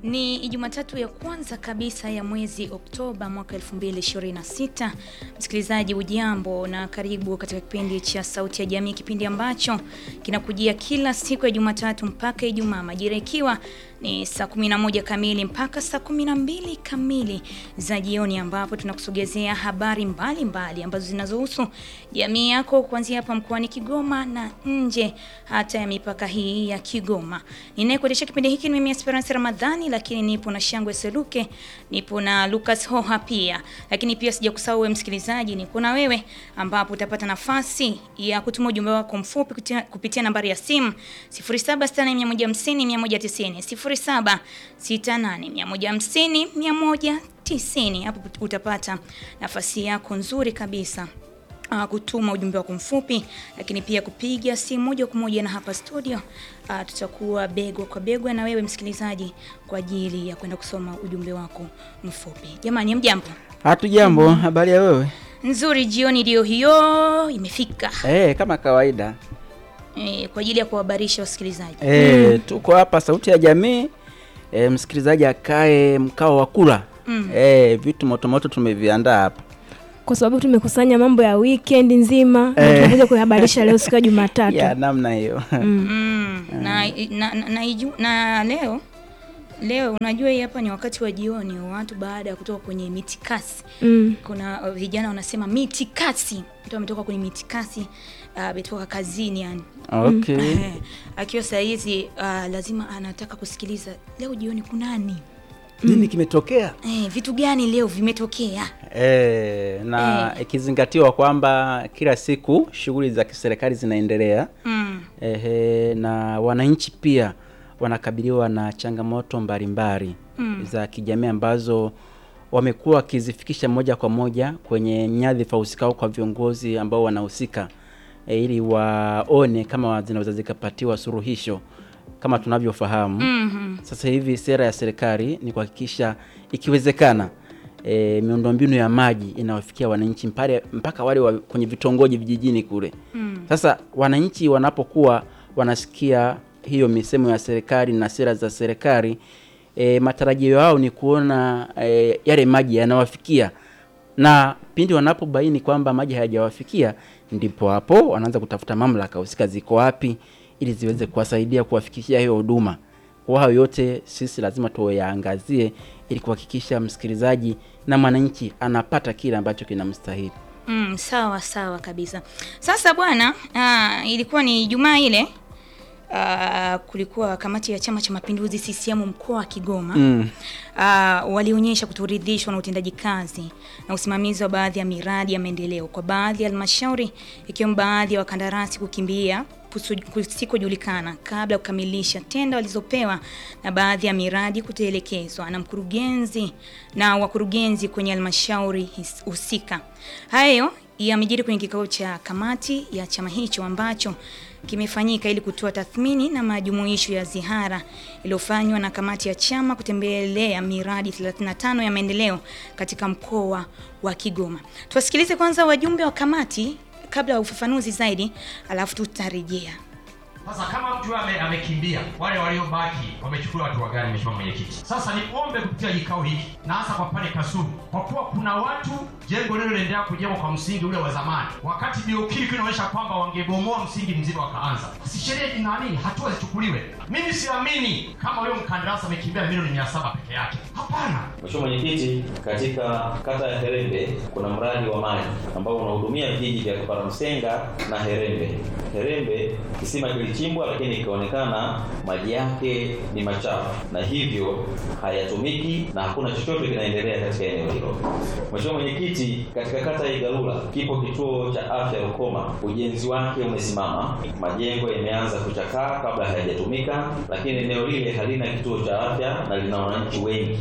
Ni Jumatatu ya kwanza kabisa ya mwezi Oktoba mwaka 2026. Msikilizaji, ujambo na karibu katika kipindi cha Sauti ya Jamii, kipindi ambacho kinakujia kila siku ya Jumatatu mpaka Ijumaa, majira ikiwa ni saa 11 kamili mpaka saa 12 kamili za jioni, ambapo tunakusogezea habari mbalimbali mbali ambazo zinazohusu jamii yako kuanzia hapa mkoani Kigoma na nje hata ya mipaka hii ya Kigoma. Ninayekuendesha kipindi hiki ni mimi Esperance Ramadhani, lakini nipo na Shangwe Seluke, nipo na Lucas Hoha pia, lakini pia sijakusahau wewe msikilizaji, nipo na wewe ambapo utapata nafasi ya kutuma ujumbe wako mfupi kupitia, kupitia nambari ya simu 0768150190 0768150190. Hapo utapata nafasi yako nzuri kabisa Uh, kutuma ujumbe wako mfupi, lakini pia kupiga simu moja kwa moja na hapa studio. Uh, tutakuwa begwa kwa begwa na wewe msikilizaji kwa ajili ya kwenda kusoma ujumbe wako mfupi. Jamani, mjambo? Hatu jambo. Habari ya wewe? Nzuri, jioni ndio hiyo imefika. Eh, kama kawaida Eh, kwa ajili ya kuhabarisha wasikilizaji. eh, tuko hapa Sauti ya Jamii. Eh, msikilizaji akae mkao wa kula Mm. eh, vitu motomoto tumeviandaa hapa kwa sababu tumekusanya mambo ya weekend nzima na Eh. tunakuja kuhabarisha leo siku ya Jumatatu. ya namna hiyo Mm. Na, na, na, na, iju- na leo leo unajua hii hapa ni wakati wa jioni, watu baada ya kutoka kwenye mitikasi Mm. kuna uh, vijana wanasema mitikasi, mtu ametoka kwenye mitikasi uh, ametoka kazini yani okay. Eh, akiwa saa hizi uh, lazima anataka kusikiliza leo jioni kunani, Nini kimetokea? eh, vitu gani leo vimetokea. Eh, na ikizingatiwa kwamba kila siku shughuli za kiserikali zinaendelea mm. ehe, na wananchi pia wanakabiliwa na changamoto mbalimbali Mm. za kijamii ambazo wamekuwa wakizifikisha moja kwa moja kwenye nyadhifa husika au kwa viongozi ambao wanahusika e, ili waone kama zinaweza zikapatiwa suluhisho kama tunavyofahamu Mhm. sasa hivi sera ya serikali ni kuhakikisha ikiwezekana e, miundombinu ya maji inawafikia wananchi mpare, mpaka wale wa, kwenye vitongoji vijijini kule. Mm. Sasa wananchi wanapokuwa wanasikia hiyo misemo ya serikali na sera za serikali e, matarajio yao ni kuona e, yale maji yanawafikia, na pindi wanapobaini kwamba maji hayajawafikia, ndipo hapo wanaanza kutafuta mamlaka husika ziko wapi, ili ziweze kuwasaidia kuwafikishia hiyo huduma. Kwa hayo yote sisi lazima tuyaangazie ili kuhakikisha msikilizaji na mwananchi anapata kile ambacho kinamstahili. Mm, sawa sawa kabisa. Sasa bwana, ah, ilikuwa ni Ijumaa ile ah, kulikuwa kamati ya Chama cha Mapinduzi CCM mkoa wa Kigoma Mm. ah, walionyesha kutoridhishwa na utendaji kazi na usimamizi wa baadhi ya miradi ya maendeleo kwa baadhi ya halmashauri ikiwemo baadhi ya wakandarasi kukimbia kusu- kusikojulikana kabla ya kukamilisha tenda walizopewa na baadhi ya miradi kuteelekezwa na mkurugenzi na wakurugenzi kwenye halmashauri his- husika. Hayo yamejiri kwenye kikao cha kamati ya chama hicho ambacho kimefanyika ili kutoa tathmini na majumuisho ya ziara iliyofanywa na kamati ya chama kutembelea miradi 35 ya maendeleo katika mkoa wa Kigoma. Tuwasikilize kwanza wajumbe wa kamati kabla ya ufafanuzi zaidi, alafu tutarejea. Sasa kama mtu ame, amekimbia, wale waliobaki wamechukua watu wagani, Mheshimiwa Mwenyekiti? Sasa niombe kupitia kikao hiki na hasa kwa pale Kasulu, kwa kuwa kuna watu jengo lile linaendelea kujengwa kwa msingi ule wa zamani, wakati biokili inaonyesha kwamba wangebomoa msingi mzima wakaanza. Si sheria ina nini? Hatua zichukuliwe. Mimi siamini kama huyo mkandarasi amekimbia milioni mia saba peke yake. Hapana. Mheshimiwa Mwenyekiti, katika kata ya Herembe kuna mradi wa maji ambao unahudumia vijiji vya Paramsenga na Herembe. Herembe kisima kilichimbwa, lakini ikaonekana maji yake ni machafu na hivyo hayatumiki na hakuna chochote kinaendelea katika eneo hilo. Mheshimiwa Mwenyekiti, katika kata ya Igalula kipo kituo cha afya Rukoma, ujenzi wake umesimama, majengo yameanza kuchakaa kabla hayajatumika, lakini eneo lile halina kituo cha afya na lina wananchi wengi.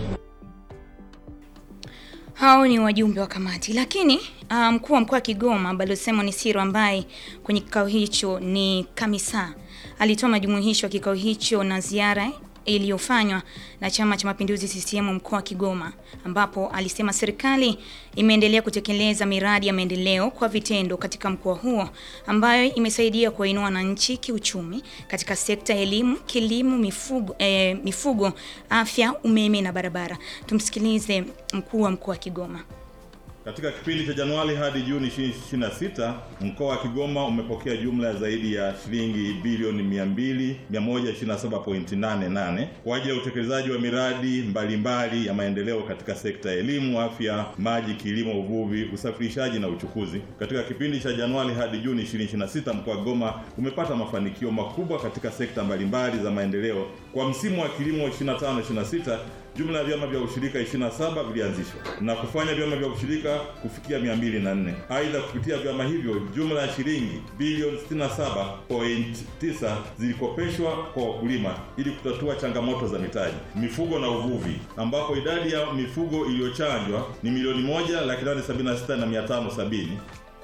Hao ni wajumbe wa kamati, lakini uh, mkuu wa mkoa wa Kigoma Balozi Simon Siro ambaye kwenye kikao hicho ni kamisa alitoa majumuisho ya kikao hicho na ziara iliyofanywa na Chama cha Mapinduzi CCM mkoa wa Kigoma, ambapo alisema serikali imeendelea kutekeleza miradi ya maendeleo kwa vitendo katika mkoa huo ambayo imesaidia kuwainua wananchi kiuchumi katika sekta ya elimu, kilimo, mifugo, eh, mifugo, afya, umeme na barabara. Tumsikilize mkuu wa mkoa wa Kigoma. Katika kipindi cha Januari hadi Juni 2026 mkoa wa Kigoma umepokea jumla ya zaidi ya shilingi bilioni 200 127.88 kwa ajili ya utekelezaji wa miradi mbalimbali mbali ya maendeleo katika sekta ya elimu, afya, maji, kilimo, uvuvi, usafirishaji na uchukuzi. Katika kipindi cha Januari hadi Juni 2026 mkoa wa Kigoma umepata mafanikio makubwa katika sekta mbalimbali mbali za maendeleo. Kwa msimu wa kilimo 25-26 jumla ya vyama vya ushirika 27 vilianzishwa na kufanya vyama vya ushirika kufikia 204. Aidha, kupitia vyama hivyo jumla ya shilingi bilioni 67.9 zilikopeshwa kwa wakulima ili kutatua changamoto za mitaji, mifugo na uvuvi, ambapo idadi ya mifugo iliyochanjwa ni milioni moja laki nane sabini na sita na mia tano sabini.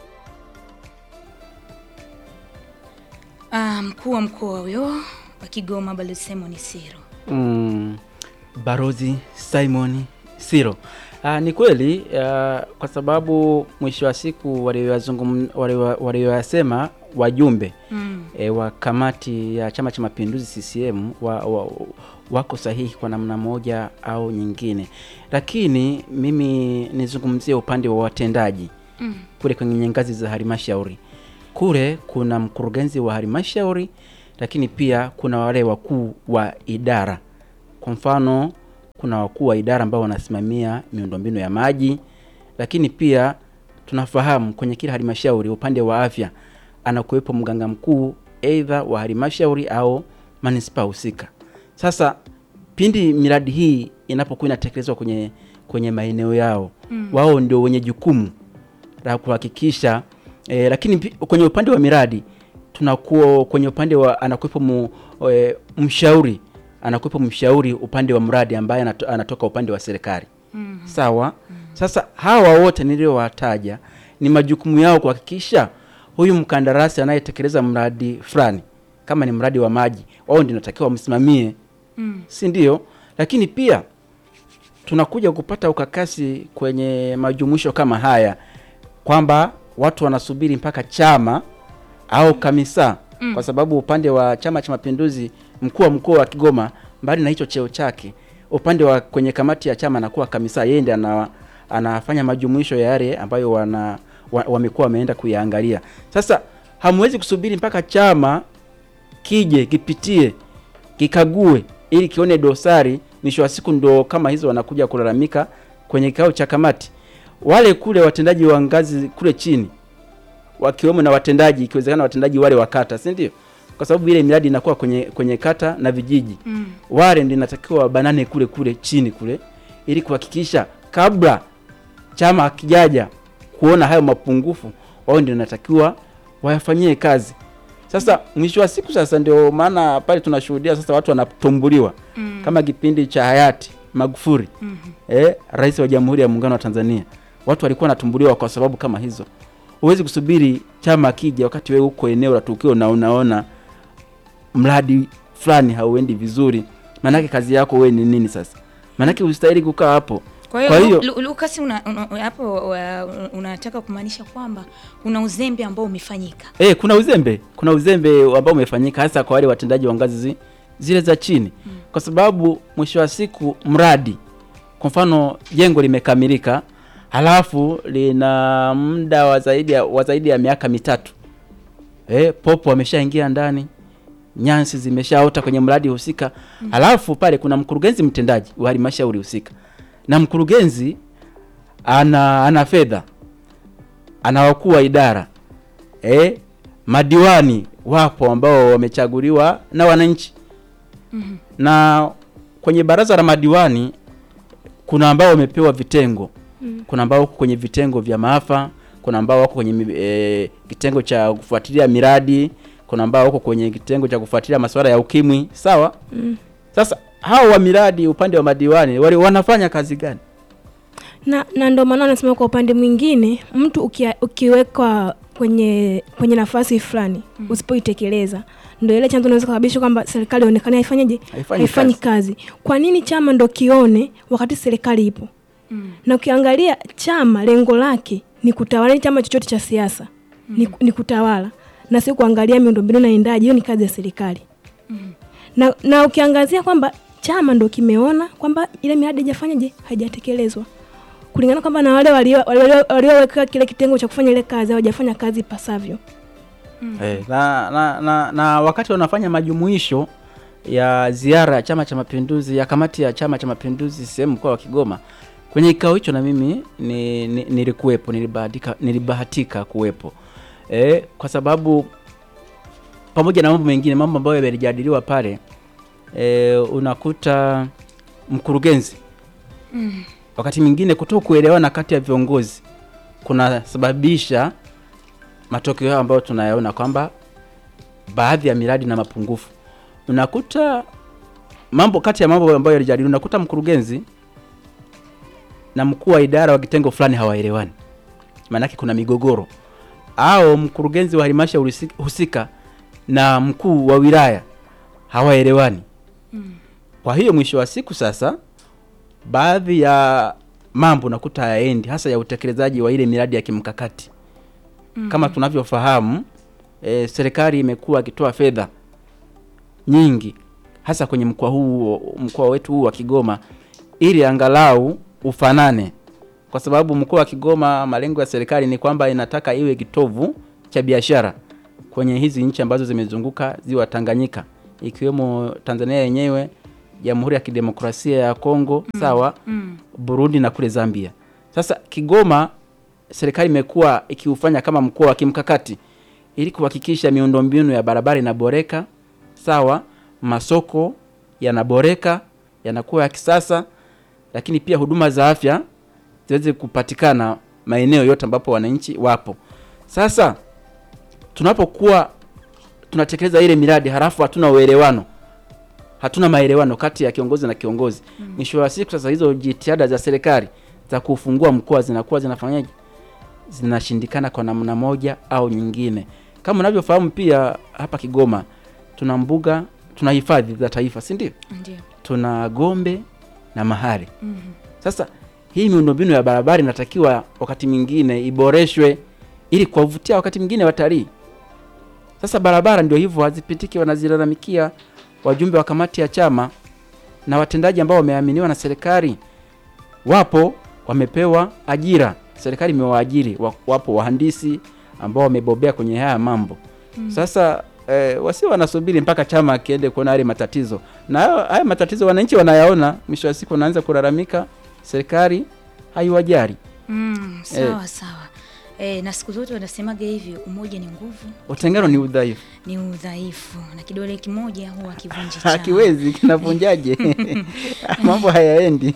Ah, mkuu wa mkoa huyo wa Kigoma Balozi Simon Siro. mm, Barozi Simon Siro. Ah, ni kweli ah, kwa sababu mwisho wa siku walioyazungum- walio- walioyasema wajumbe Mm. e, wa kamati ya Chama cha Mapinduzi CCM wa, wa, wako sahihi kwa namna moja au nyingine, lakini mimi nizungumzie upande wa watendaji Mm. kule kwenye ngazi za halmashauri. Kule kuna mkurugenzi wa halmashauri, lakini pia kuna wale wakuu wa idara. Kwa mfano, kuna wakuu wa idara ambao wanasimamia miundombinu ya maji, lakini pia tunafahamu kwenye kila halmashauri upande wa afya anakuwepo mganga mkuu aidha wa halmashauri au manispaa husika. Sasa pindi miradi hii inapokuwa inatekelezwa kwenye kwenye maeneo yao mm. wao ndio wenye jukumu la kuhakikisha e, lakini pi- kwenye upande wa miradi tunakuwa kwenye upande wa anakuwepo mu, e, mshauri anakuwepo mshauri upande wa mradi ambaye anato, anatoka upande wa serikali mm. sawa mm. Sasa hawa wote niliowataja ni majukumu yao kuhakikisha huyu mkandarasi anayetekeleza mradi fulani kama ni mradi wa maji wao ndio natakiwa wamsimamie mm. si ndio? Lakini pia tunakuja kupata ukakasi kwenye majumuisho kama haya kwamba watu wanasubiri mpaka chama au kamisa mm. kwa sababu upande wa Chama cha Mapinduzi, mkuu wa mkoa wa Kigoma, mbali na hicho cheo chake, upande wa kwenye kamati ya chama anakuwa kamisa, yeye ndiye ana, anafanya majumuisho ya yale ambayo wana wa- wamekuwa wameenda kuyaangalia. Sasa hamwezi kusubiri mpaka chama kije kipitie kikague ili kione dosari, mwisho wa siku ndo kama hizo wanakuja kulalamika kwenye kikao cha kamati. Wale kule watendaji wa ngazi kule chini wakiwemo na watendaji, ikiwezekana watendaji wale wa kata, si ndio? Kwa sababu ile miradi inakuwa kwenye kwenye kata na vijiji Mm. wale ndio inatakiwa wabanane kule kule chini kule, ili kuhakikisha kabla chama hakijaja kuona hayo mapungufu, wao ndio inatakiwa wayafanyie kazi. Sasa mwisho wa siku, sasa ndio maana pale tunashuhudia sasa watu wanatumbuliwa Mm. kama kipindi cha hayati Magufuli Mhm. eh, rais wa Jamhuri ya Muungano wa Tanzania, watu walikuwa wanatumbuliwa kwa sababu kama hizo. Huwezi kusubiri chama kija wakati wewe uko eneo la tukio na unaona mradi fulani hauendi vizuri, maanake kazi yako wewe ni nini sasa? Maanake ustahili kukaa hapo. Kwa hiyo, Kwa hiyo- Lu- Lu- Lucas una, una, hapo wa- unataka kumaanisha kwamba kuna uzembe ambao umefanyika. Eh, kuna uzembe, kuna uzembe ambao umefanyika hasa kwa wale watendaji wa ngazi zi, zile za chini mm. kwa sababu mwisho wa siku mradi, kwa mfano jengo limekamilika, halafu lina muda wa zaidi ya, wa zaidi ya miaka mitatu eh, popo wameshaingia ndani, nyansi zimeshaota kwenye mradi husika mm. halafu pale kuna mkurugenzi mtendaji wa halmashauri husika, na mkurugenzi ana ana fedha, ana wakuu wa idara eh, madiwani wapo ambao wamechaguliwa na wananchi mm-hmm. na kwenye baraza la madiwani kuna ambao wamepewa vitengo mm. kuna ambao wako kwenye vitengo vya maafa kuna ambao wako kwenye mi- eh, kitengo cha kufuatilia miradi kuna ambao wako kwenye kitengo cha kufuatilia masuala ya ukimwi sawa mm. sasa hao wa miradi upande wa madiwani wale wanafanya kazi gani na, na ndo maana anasema kwa upande mwingine mtu ukia, ukiwekwa kwenye kwenye nafasi fulani mm. usipoitekeleza ndio ile chanzo inaweza kusababisha kwamba serikali ionekane haifanyeje, Haifanyi haifanyi kazi. Kwa nini chama ndo kione wakati serikali ipo? Na ukiangalia chama lengo lake ni kutawala, ni chama chochote cha siasa ni, ni kutawala na sio kuangalia miundombinu naendaje. Hiyo ni kazi ya serikali na, na ukiangazia kwamba chama ndo kimeona kwamba ile miradi haijafanyaje haijatekelezwa kulingana kwamba na wale walio- walio- walioweka kile kitengo cha kufanya ile kazi hawajafanya kazi ipasavyo. Eh, na, na, na, na wakati wanafanya majumuisho ya ziara ya Chama cha Mapinduzi ya kamati ya Chama cha Mapinduzi sehemu mkoa wa Kigoma, kwenye kikao hicho na mimi ni, ni, nilikuwepo, nilibahatika, nilibahatika kuwepo eh, kwa sababu pamoja na mambo mengine, mambo ambayo yalijadiliwa pale eh, unakuta mkurugenzi wakati mwingine kutoka kuelewana kati ya viongozi kunasababisha matokeo hayo ambayo tunayaona kwamba baadhi ya miradi na mapungufu. Unakuta mambo kati ya mambo ambayo yalijadiliwa, unakuta mkurugenzi na mkuu wa idara wa kitengo fulani hawaelewani, maanake kuna migogoro, au mkurugenzi wa halmashauri husi- husika na mkuu wa wilaya hawaelewani. Kwa hiyo mwisho wa siku sasa, baadhi ya mambo unakuta hayaendi, hasa ya utekelezaji wa ile miradi ya kimkakati kama tunavyofahamu e, serikali imekuwa ikitoa fedha nyingi hasa kwenye mkoa huu mkoa wetu huu wa Kigoma ili angalau ufanane, kwa sababu mkoa wa Kigoma malengo ya serikali ni kwamba inataka iwe kitovu cha biashara kwenye hizi nchi ambazo zimezunguka ziwa Tanganyika ikiwemo Tanzania yenyewe, Jamhuri ya Kidemokrasia ya Kongo, sawa, Burundi na kule Zambia. Sasa Kigoma serikali imekuwa ikiufanya kama mkoa wa kimkakati ili kuhakikisha miundombinu ya barabara inaboreka, sawa, masoko yanaboreka, yanakuwa ya kisasa, lakini pia huduma za afya ziweze kupatikana maeneo yote ambapo wananchi wapo. Sasa tunapokuwa tunatekeleza ile miradi halafu hatuna uelewano, hatuna maelewano kati ya kiongozi na kiongozi, mwisho wa siku sasa hizo jitihada za serikali za kufungua mkoa zinakuwa zinafanyaje? zinashindikana kwa namna moja au nyingine. Kama unavyofahamu pia hapa Kigoma tuna mbuga, tuna hifadhi za taifa, si ndio? Ndio. Tuna Gombe na Mahale. Sasa hii miundombinu ya barabara inatakiwa wakati mwingine iboreshwe ili kuwavutia wakati mwingine watalii. Sasa barabara ndio hivyo hazipitiki, wanazilalamikia wajumbe wa kamati ya chama na watendaji ambao wameaminiwa na serikali wapo wamepewa ajira, serikali imewaajiri, wa- wapo wahandisi ambao wamebobea kwenye haya mambo. Sasa eh, wasio wanasubiri mpaka chama kiende kuona yale matatizo, na hayo- haya matatizo wananchi wanayaona, mwisho wa siku wanaanza kulalamika, serikali haiwajali. Mm, sawa sawa. E, na siku zote wanasemaga hivi, umoja ni nguvu, Utengano ni udhaifu, ni udhaifu, na kidole kimoja huwa kivunji chawa. hakiwezi kinavunjaje? mambo hayaendi.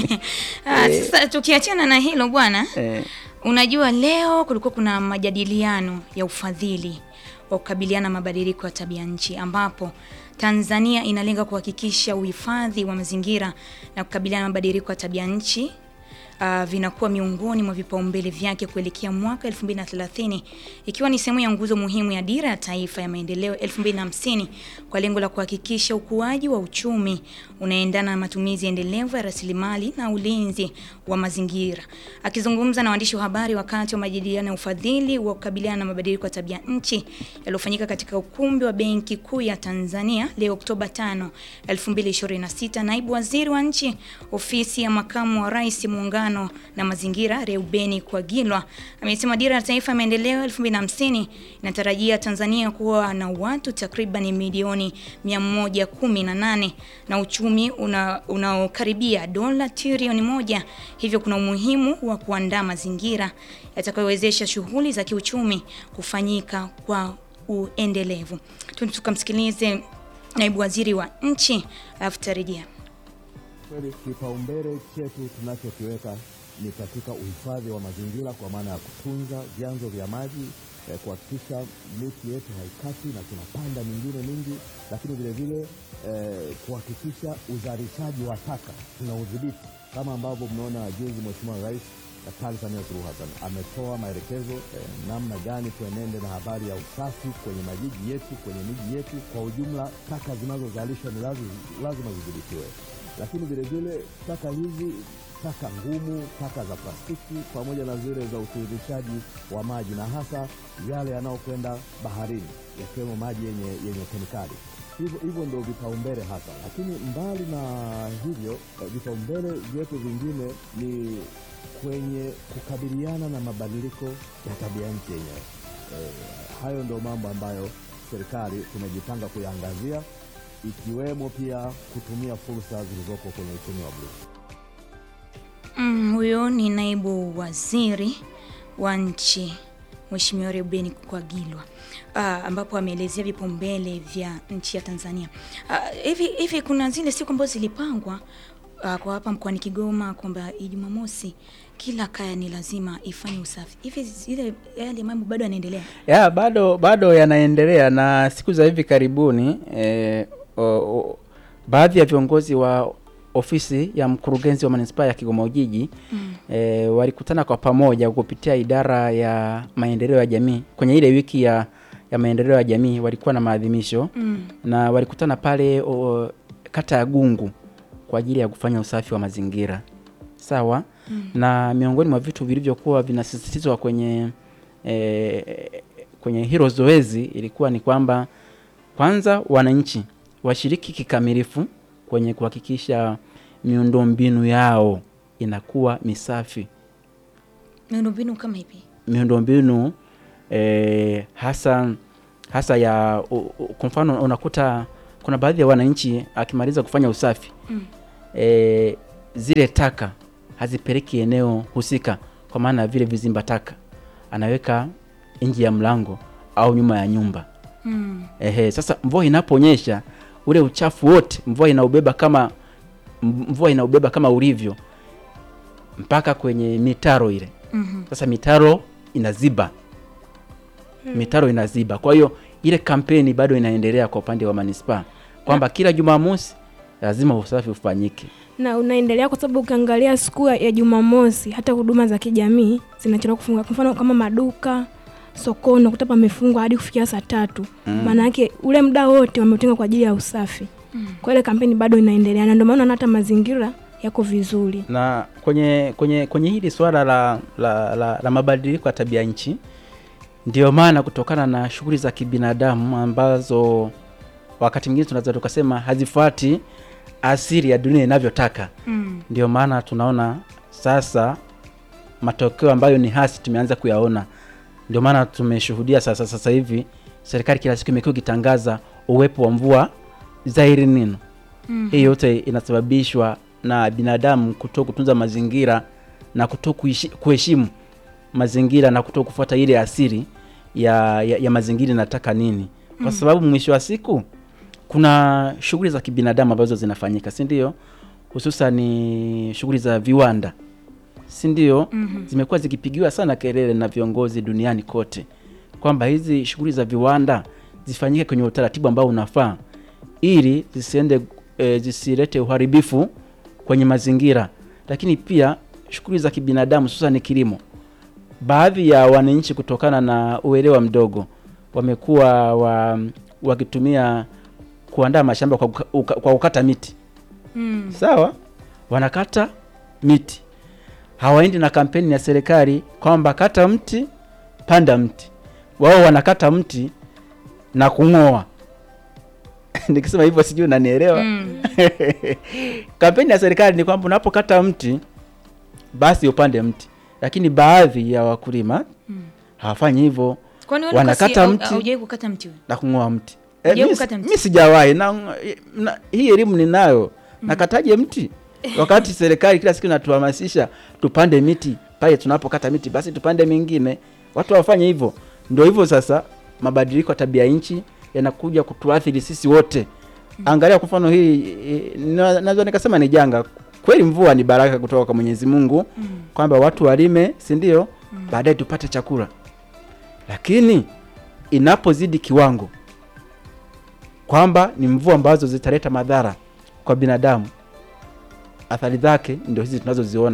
Ah, Sasa tukiachana na hilo bwana, eh, unajua leo kulikuwa kuna majadiliano ya ufadhili wa kukabiliana na mabadiliko ya tabia nchi ambapo Tanzania inalenga kuhakikisha uhifadhi wa mazingira na kukabiliana na mabadiliko ya tabia nchi uh, vinakuwa miongoni mwa vipaumbele vyake kuelekea mwaka 2030 ikiwa ni sehemu ya nguzo muhimu ya dira ya taifa ya maendeleo 2050 kwa lengo la kuhakikisha ukuaji wa uchumi unaendana na matumizi endelevu ya rasilimali na ulinzi wa mazingira. Akizungumza na waandishi wa habari wakati wa majadiliano ya ufadhili wa kukabiliana na mabadiliko ya tabia nchi yaliyofanyika katika ukumbi wa Benki Kuu ya Tanzania leo Oktoba 5, 2026, naibu waziri wa nchi ofisi ya makamu wa rais muungano na mazingira Reubeni Kwagilwa amesema dira ya taifa ya maendeleo 2050 inatarajia Tanzania kuwa na watu takriban milioni 118 na uchumi una- unaokaribia dola trilioni moja. Hivyo kuna umuhimu wa kuandaa mazingira yatakayowezesha shughuli za kiuchumi kufanyika kwa uendelevu. Tu- Tukamsikilize naibu waziri wa nchi alafu tutarejea. Kweli kipaumbele chetu tunachokiweka ni katika uhifadhi wa mazingira kwa maana ya kutunza vyanzo vya maji eh, kuhakikisha miti yetu haikati na tunapanda mingine mingi, lakini vile vile eh, kuhakikisha uzalishaji wa taka tunaudhibiti kama ambavyo mmeona juzi Mheshimiwa Rais Daktari Samia Suluhu Hassan ametoa maelekezo eh, namna gani tuenende na habari ya usafi kwenye majiji yetu, kwenye miji yetu kwa ujumla. Taka zinazozalishwa ni lazima, lazima zidhibitiwe, lakini vilevile taka hizi taka ngumu, taka za plastiki pamoja na zile za utiririshaji wa maji na hasa yale yanayokwenda baharini yakiwemo maji yenye, yenye kemikali. Hivyo hivyo ndio vipaumbele hasa, lakini mbali na hivyo eh, vipaumbele vyetu vingine ni kwenye kukabiliana na mabadiliko ya tabia nchi yenyewe. Eh, hayo ndio mambo ambayo serikali tumejipanga kuyaangazia ikiwemo pia kutumia fursa zilizopo kwenye uchumi wa bluu. Mm, huyo ni naibu waziri wa nchi Mheshimiwa Reuben Kwagilwa ah, ambapo ameelezea vipaumbele vya nchi ya Tanzania. Ah, hivi hivi kuna zile siku ambazo zilipangwa ah, kwa hapa mkoani Kigoma kwamba Jumamosi kila kaya ni lazima ifanye usafi. Hivi zile yale mambo bado yanaendelea? ya bado bado yanaendelea na siku za hivi karibuni eh, o, o, baadhi ya viongozi wa ofisi ya mkurugenzi wa manispaa ya Kigoma Ujiji mm. eh, walikutana kwa pamoja kupitia idara ya maendeleo ya jamii kwenye ile wiki ya, ya maendeleo ya jamii walikuwa na maadhimisho Mm. na walikutana pale o, kata ya Gungu kwa ajili ya kufanya usafi wa mazingira sawa mm. na miongoni mwa vitu vilivyokuwa vinasisitizwa kwenye e, kwenye hilo zoezi ilikuwa ni kwamba kwanza wananchi washiriki kikamilifu kwenye kuhakikisha miundombinu yao inakuwa misafi Miundombinu kama ipi? miundombinu eh, hasa hasa ya u- u- kwa mfano unakuta kuna baadhi ya wananchi akimaliza kufanya usafi Mm. eh, zile taka hazipeleki eneo husika, kwa maana ya vile vizimba taka anaweka nje ya mlango au nyuma ya nyumba. Mm. Ehe, sasa mvua inaponyesha ule uchafu wote mvua inaubeba kama m- mvua inaubeba kama ulivyo mpaka kwenye mitaro ile. Mhm. Sasa mitaro inaziba, mitaro inaziba. Kwa hiyo ile kampeni bado inaendelea kwa upande wa manispaa kwamba kila Jumamosi lazima usafi ufanyike. na unaendelea kwa sababu ukiangalia siku ya- ya Jumamosi hata huduma za kijamii zinachelewa kufungua. Kwa mfano kama maduka, sokoni unakuta pamefungwa hadi kufikia saa tatu. Maana yake ule muda wote wameutenga kwa ajili ya usafi. Kwa ile kampeni bado inaendelea na ndio maana unaona hata mazingira yako vizuri. na kwenye kwenye kwenye hili swala la, la, la, la mabadiliko ya tabia nchi, ndio maana kutokana na shughuli za kibinadamu ambazo wakati mwingine tunaweza tukasema hazifuati asili ya dunia inavyotaka, Mm. ndio maana tunaona sasa matokeo ambayo ni hasi tumeanza kuyaona. Ndio maana tumeshuhudia sasa sasa hivi serikali kila siku imekuwa ikitangaza uwepo wa mvua za El Nino. Mhm. Hii yote inasababishwa na binadamu kuto kutunza mazingira na kuto kuishi- kuheshimu mazingira na kuto kufuata ile asili ya, ya, ya mazingira inataka nini, kwa sababu mwisho wa siku kuna shughuli za kibinadamu ambazo zinafanyika, si ndio? Hususan ni shughuli za viwanda, si ndio? Mhm. Zimekuwa zikipigiwa sana kelele na viongozi duniani kote kwamba hizi shughuli za viwanda zifanyike kwenye utaratibu ambao unafaa ili zisiende e, zisilete uharibifu kwenye mazingira, lakini pia shughuli za kibinadamu hususan kilimo. Baadhi ya wananchi kutokana na uelewa mdogo wamekuwa wa, wakitumia kuandaa mashamba kwa, kuka- uka- kwa kukata miti Mm. sawa, wanakata miti, hawaendi na kampeni ya serikali kwamba kata mti panda mti. Wao wanakata mti na kung'oa. Nikisema hivyo sijui unanielewa. Mm. Kampeni ya serikali ni kwamba unapokata mti basi upande mti, lakini baadhi ya wakulima hawafanyi hivyo Kwani wewe Wanakata Lucas, au- mti. haujawahi kukata mti wewe? na kung'oa mti. Hujawahi mi- kukata mti? mi sijawahi na, na hii elimu ninayo. Nakataje mti wakati serikali kila siku inatuhamasisha tupande miti pale tunapokata miti basi tupande mingine. Watu wafanye hivyo. Ndio hivyo sasa, mabadiliko ya tabia nchi yanakuja kutuathiri sisi wote. Angalia kwa mfano hii, eh, na- naweza nikasema ni janga kweli. Mvua ni baraka kutoka kwa Mwenyezi Mungu kwamba watu walime, si ndio? Baadaye tupate chakula, lakini inapozidi kiwango kwamba ni mvua ambazo zitaleta madhara kwa binadamu, athari zake ndio hizi tunazoziona hasa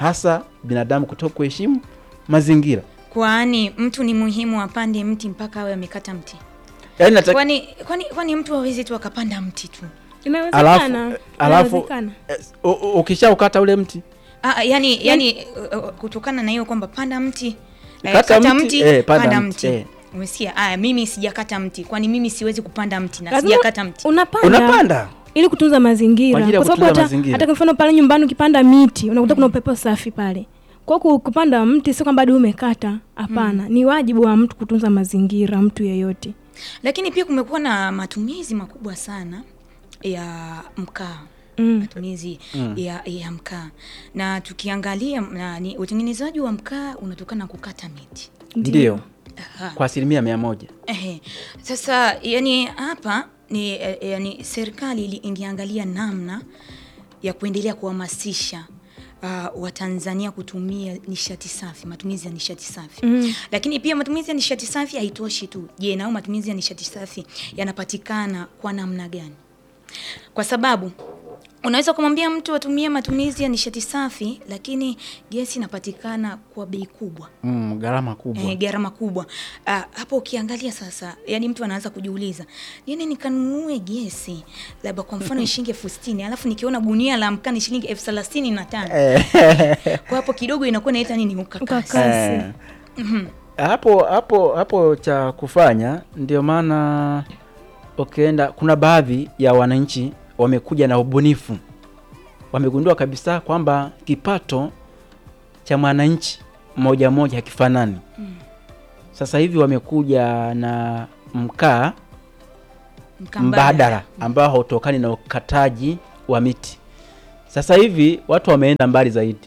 hasa binadamu kutoka kuheshimu mazingira. Kwani mtu ni muhimu apande mti mpaka awe amekata mti? Yaani nataka Kwani kwani kwani mtu hawezi tu akapanda mti tu? Inawezekana. alafu alafu Inawezekana. eh, u- u- ukishaukata ule mti Ah, yani yani uh, uh, kutokana na hiyo kwamba panda mti eh, Kata kata mti, mti, eh, panda panda mti, mti. eh. Umesikia? Aya, mimi sijakata mti. Kwani mimi siwezi kupanda mti na Lazima sijakata mti. Unapanda. unapanda ili kutunza mazingira Kwa ajili ya kwa sababu kutunza hata, mazingira. hata kwa mfano pale nyumbani ukipanda miti unakuta kuna upepo safi pale kwa hiyo kupanda mti sio kwamba hadi umekata hapana ni wajibu wa mtu kutunza mazingira mtu yeyote Lakini pia kumekuwa na matumizi makubwa sana ya mkaa Mm. matumizi ya, ya mkaa na tukiangalia na, ni utengenezaji wa mkaa unatokana na kukata miti. ndio Aha. kwa asilimia mia moja Ehe. Sasa yani hapa ni eh, yani serikali ili- ingeangalia namna ya kuendelea kuhamasisha uh, Watanzania kutumia nishati safi, matumizi ya nishati safi Mm. lakini pia matumizi ya nishati safi haitoshi tu. Je, nao matumizi ya nishati safi yanapatikana kwa namna gani? Kwa sababu unaweza kumwambia mtu atumie matumizi ya nishati safi, lakini gesi inapatikana kwa bei kubwa mm, gharama kubwa eh, gharama kubwa. Ah, hapo ukiangalia sasa, yani mtu anaanza kujiuliza, nini nikanunue gesi labda kwa mfano ni shilingi elfu sitini alafu nikiona gunia la mkaa ni shilingi elfu thelathini na tano kwa hapo kidogo inakuwa inaita nini ukakasi. Ukakasi. Eh, hapo hapo hapo cha kufanya ndio maana ukienda kuna baadhi ya wananchi wamekuja na ubunifu wamegundua kabisa kwamba kipato cha mwananchi mmoja mmoja hakifanani sasa hivi wamekuja na mkaa Mkaa mbadala ambao hautokani na ukataji wa miti. Sasa hivi watu wameenda mbali zaidi,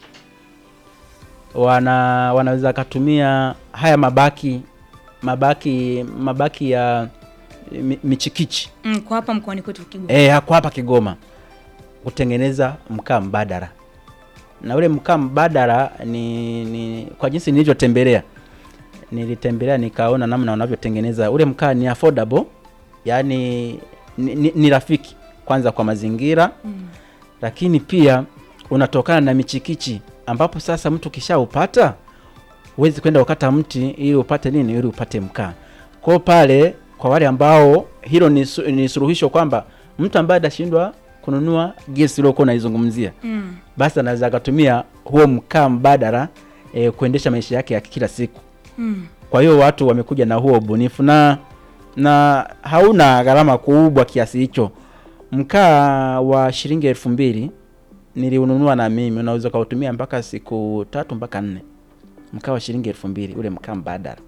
wana wanaweza katumia haya mabaki mabaki mabaki ya mi- michikichi Mm, kwa hapa mkoani kwetu Kigoma. eh, hako hapa Kigoma kutengeneza mkaa mbadala, na ule mkaa mbadala ni, ni kwa jinsi nilivyotembelea, nilitembelea nikaona namna wanavyotengeneza ule mkaa. Ni affordable, yani ni, ni, ni rafiki kwanza kwa mazingira Mm. lakini pia unatokana na michikichi, ambapo sasa mtu kishaupata huwezi kwenda ukata mti ili upate nini, ili upate mkaa. Kwa hiyo pale, kwa wale ambao hilo ni, su, ni suluhisho kwamba mtu ambaye atashindwa kununua gesi uliokuwa unaizungumzia Mm. basi anaweza akatumia huo mkaa mbadala e, kuendesha maisha yake ya kila siku. Mm. Kwa hiyo watu wamekuja na huo ubunifu na na hauna gharama kubwa kiasi hicho. Mkaa wa shilingi elfu mbili niliununua na mimi, unaweza ukautumia mpaka siku tatu mpaka nne. Mkaa wa shilingi elfu mbili ule mkaa mbadala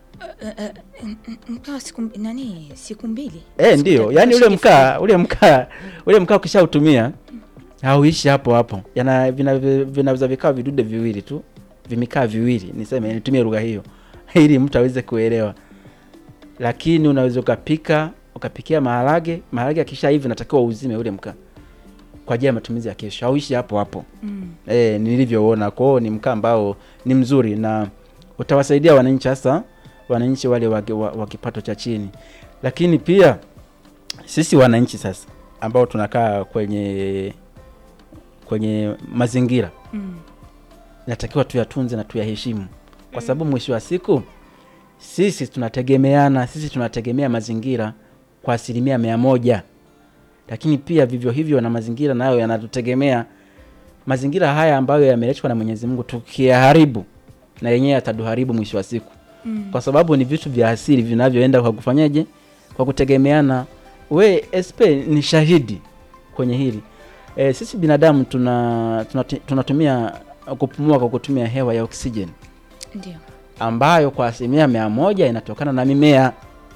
M- m- Mkaa siku mb- nani siku mbili? eh, Siku ndio tatu, yani ule shilingi mkaa ule mkaa ule mkaa ukishautumia hauishi hapo hapo, yana vinaweza vina vikawa vidude viwili tu, vimikaa viwili, niseme nitumie lugha hiyo ili mtu aweze kuelewa. Lakini unaweza ukapika ukapikia maharage, maharage akisha hivi natakiwa uzime ule mkaa kwa ajili ya matumizi ya kesho, hauishi hapo hapo Mm. eh, nilivyoona. Kwa hiyo ni mkaa ambao ni mzuri na utawasaidia wananchi, hasa wananchi wale wa, wa, wa kipato cha chini, lakini pia sisi wananchi sasa ambao tunakaa kwenye kwenye mazingira Mm. inatakiwa tuyatunze na tuyaheshimu, kwa sababu mwisho wa siku sisi tunategemeana, sisi tunategemea mazingira kwa asilimia mia moja, lakini pia vivyo hivyo na mazingira nayo yanatutegemea. Mazingira haya ambayo yameletwa na Mwenyezi Mungu, tukiyaharibu na yenyewe yatatuharibu mwisho wa siku, Mm. kwa sababu ni vitu vya asili vinavyoenda kwa kufanyaje, kwa kutegemeana. We SP ni shahidi kwenye hili e, sisi binadamu tuna, tuna tunatumia kupumua kwa kutumia hewa ya oksijeni Ndio. ambayo kwa asilimia mia moja inatokana na mimea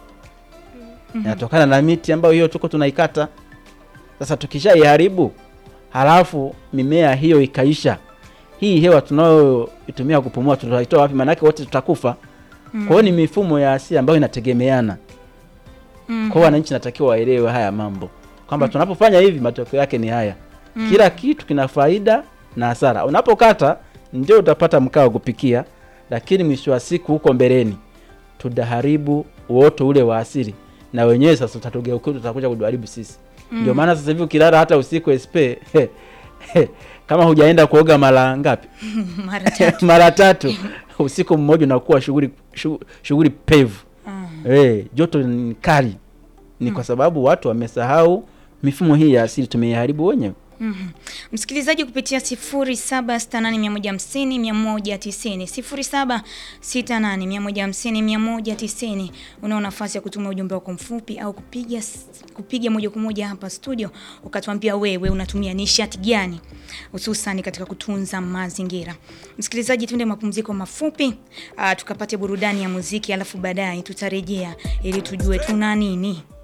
inatokana na miti ambayo hiyo tuko tunaikata. Sasa tukishaiharibu halafu mimea hiyo ikaisha, hii hewa tunayoitumia kupumua tutaitoa wapi? Maanake wote tutakufa. Kwa hiyo ni mifumo ya asili ambayo inategemeana. Mm. Kwa hiyo wananchi natakiwa waelewe haya mambo kwamba tunapofanya hivi matokeo yake ni haya. Kila kitu kina faida na hasara. Unapokata ndio utapata mkaa wa kupikia, lakini mwisho wa siku huko mbeleni tutaharibu uoto ule wa asili, na wenyewe sasa tutatugeukia, tutakuja kutuharibu sisi. Ndio maana sasa hivi ukilala hata usiku SP he, kama hujaenda kuoga mara ngapi? mara tatu mara tatu usiku mmoja unakuwa shughuli shu- shughuli pevu eh, joto ni kali ni kwa sababu watu wamesahau mifumo hii ya asili tumeiharibu wenyewe Mhm. Msikilizaji kupitia 0768150190 0768150190 unao nafasi ya kutuma ujumbe wako mfupi au kupiga s- kupiga moja kwa moja hapa studio ukatuambia wewe unatumia nishati gani hususani katika kutunza mazingira. Msikilizaji, tuende mapumziko mafupi uh, tukapate burudani ya muziki alafu baadaye tutarejea ili tujue tuna nini.